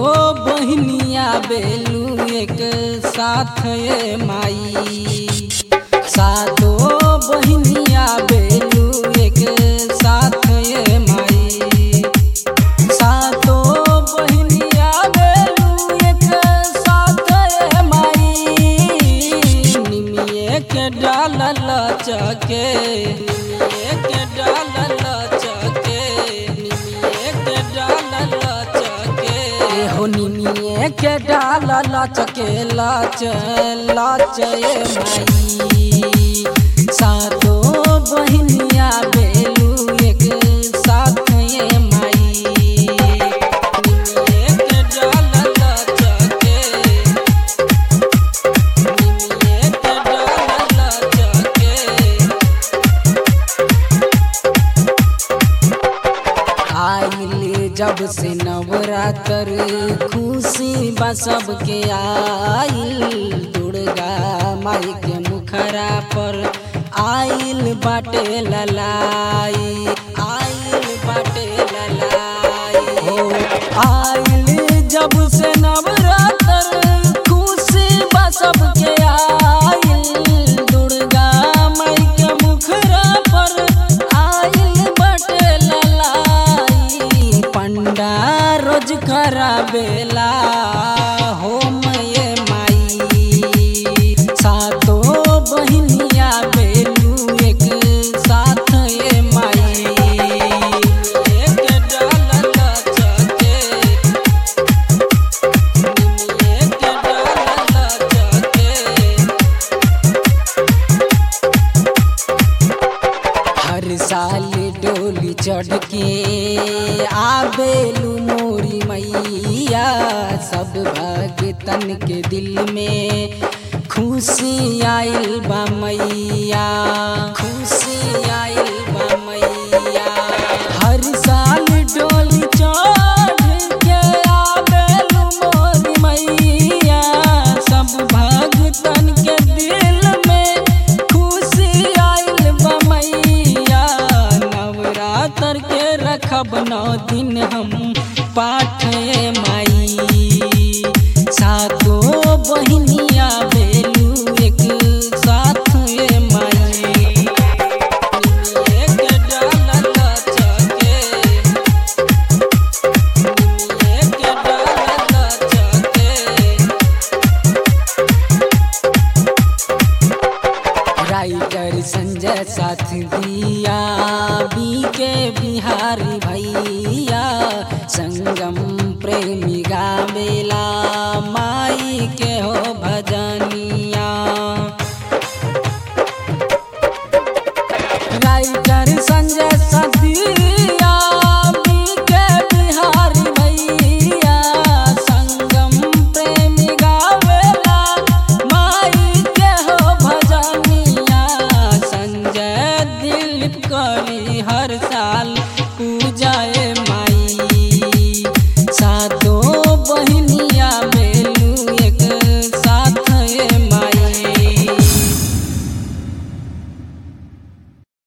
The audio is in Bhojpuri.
बहनिया बेलू एक साथ ये माई सातो बहनिया बेलू एक साथ ये माई सातो बहनिया बेलू एक साथ ये माई निमिये के डालल चके निमिये के डालल चके निमिये के डालल चके हो निमिये के डालल चके लाच लाच ये माई सातो बहनिया बेलू एक साथ ये माई निमिये के डालल चके निमिये के डालल चके आइल जब से नवरात्र खुशी बा सबके आइल दुर्गा माई के मुखरा पर आइल बाटे ललाई आइल बाटे ललाई हो आइल जब से नवरात्र खुशी बा सबके आइल दुर्गा माई के मुखरा पर आइल बाटे ललाई पंडा रोज कराबेला होम ये माई सातो बहनिया बेलू एक साथ ये माई एक डालल चके एक डालल चके हर साल डोली चढ़ के आबेलू मोरी मैया सब भगतन के दिल में खुशी आइल बा मैया खुशी आइल बा मैया हर साल डोली चढ़ के आबेलू मोरी मैया सब भगतन के दिल में खुशी आइल बा मैया नवरात्र के रखब नौ दिन हम पाठ ये माई सातो बहनिया बेलू एक साथ ये माई एक डालल चके एक डालल चके राइटर संजय साथ दिया बी के बिहारी भैया संगम प्रेमी गावे